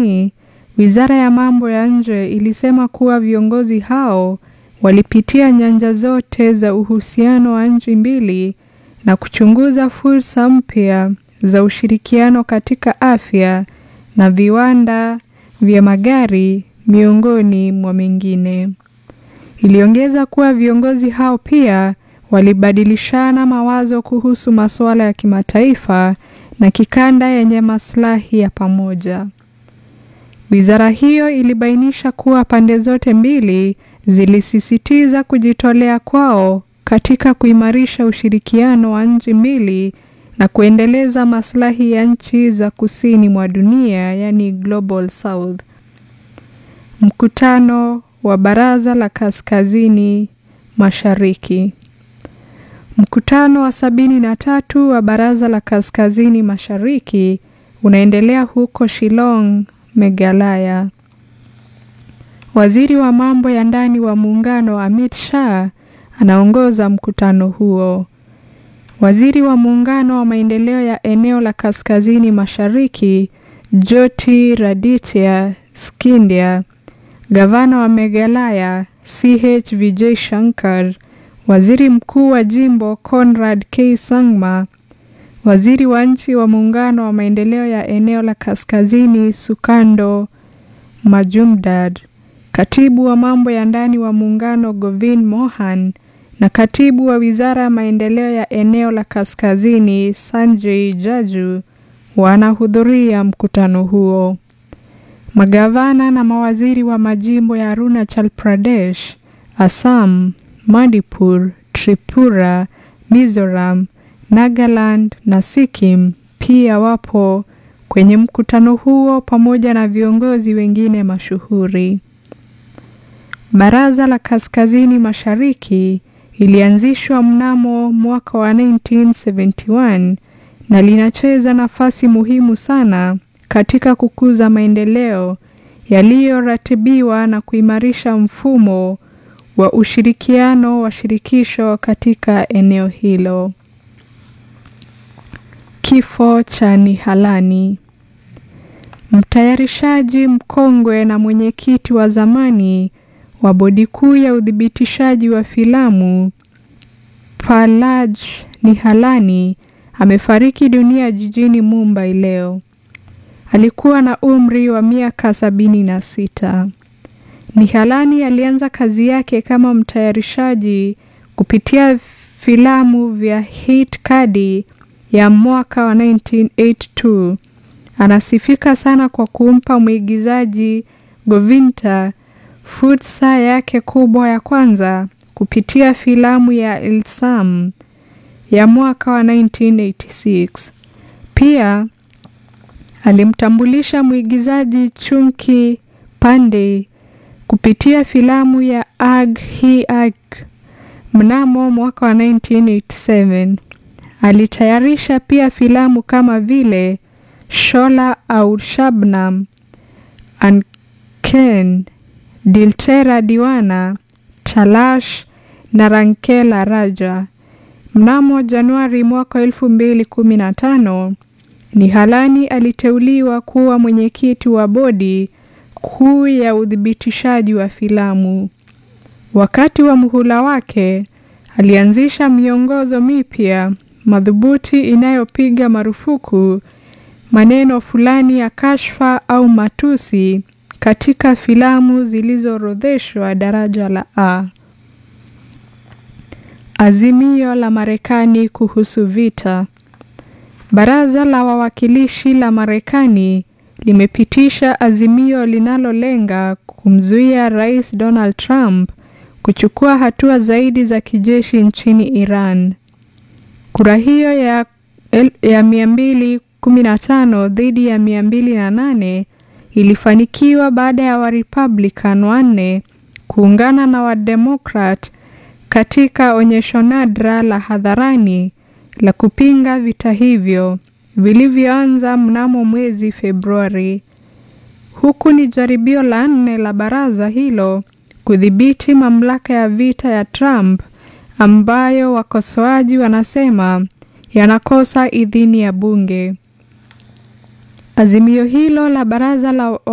kijamii, Wizara ya Mambo ya Nje ilisema kuwa viongozi hao walipitia nyanja zote za uhusiano wa nchi mbili na kuchunguza fursa mpya za ushirikiano katika afya na viwanda vya magari miongoni mwa mengine. Iliongeza kuwa viongozi hao pia walibadilishana mawazo kuhusu masuala ya kimataifa na kikanda yenye maslahi ya pamoja. Wizara hiyo ilibainisha kuwa pande zote mbili zilisisitiza kujitolea kwao katika kuimarisha ushirikiano wa nchi mbili na kuendeleza maslahi ya nchi za kusini mwa dunia, yani Global South. Mkutano wa Baraza la Kaskazini Mashariki. Mkutano wa sabini na tatu wa Baraza la Kaskazini Mashariki unaendelea huko Shillong, Meghalaya. Waziri wa mambo ya ndani wa muungano Amit Shah anaongoza mkutano huo. Waziri wa muungano wa maendeleo ya eneo la Kaskazini Mashariki Jyoti Raditya Scindia, gavana wa Meghalaya CH Vijay Shankar, waziri mkuu wa jimbo Conrad K Sangma, waziri wa nchi wa muungano wa maendeleo ya eneo la Kaskazini Sukando Majumdar, katibu wa mambo ya ndani wa muungano Govind Mohan na katibu wa wizara ya maendeleo ya eneo la Kaskazini Sanjay Jaju wanahudhuria mkutano huo. Magavana na mawaziri wa majimbo ya Arunachal Pradesh, Assam, Manipur, Tripura, Mizoram, Nagaland na Sikkim pia wapo kwenye mkutano huo pamoja na viongozi wengine mashuhuri. Baraza la Kaskazini Mashariki ilianzishwa mnamo mwaka wa 1971 na linacheza nafasi muhimu sana katika kukuza maendeleo yaliyoratibiwa na kuimarisha mfumo wa ushirikiano wa shirikisho katika eneo hilo. Kifo cha Nihalani. Mtayarishaji mkongwe na mwenyekiti wa zamani wa bodi kuu ya uthibitishaji wa filamu Palaj Nihalani amefariki dunia jijini Mumbai leo. Alikuwa na umri wa miaka sabini na sita. Nihalani alianza kazi yake kama mtayarishaji kupitia filamu vya Hit Kadi ya mwaka wa 1982. Anasifika sana kwa kumpa mwigizaji Govinda fursa yake kubwa ya kwanza kupitia filamu ya Ilsam ya mwaka wa 1986. Pia alimtambulisha mwigizaji Chunki Pandey kupitia filamu ya Ag Hi Ag mnamo mwaka wa 1987. Alitayarisha pia filamu kama vile Shola Aur Shabnam, Anken, Diltera Diwana, Talash na Rankela Raja. Mnamo Januari mwaka elfu mbili kumi na tano Nihalani aliteuliwa kuwa mwenyekiti wa bodi kuu ya uthibitishaji wa filamu. Wakati wa muhula wake alianzisha miongozo mipya madhubuti inayopiga marufuku maneno fulani ya kashfa au matusi katika filamu zilizoorodheshwa daraja la A. Azimio la Marekani kuhusu vita. Baraza la Wawakilishi la Marekani limepitisha azimio linalolenga kumzuia Rais Donald Trump kuchukua hatua zaidi za kijeshi nchini Iran. Kura hiyo ya, ya 215 dhidi ya 208 ilifanikiwa baada ya Warepublican wanne kuungana na Wademokrat katika onyesho nadra la hadharani la kupinga vita hivyo vilivyoanza mnamo mwezi Februari. Huku ni jaribio la nne la baraza hilo kudhibiti mamlaka ya vita ya Trump ambayo wakosoaji wanasema yanakosa idhini ya bunge. Azimio hilo la baraza la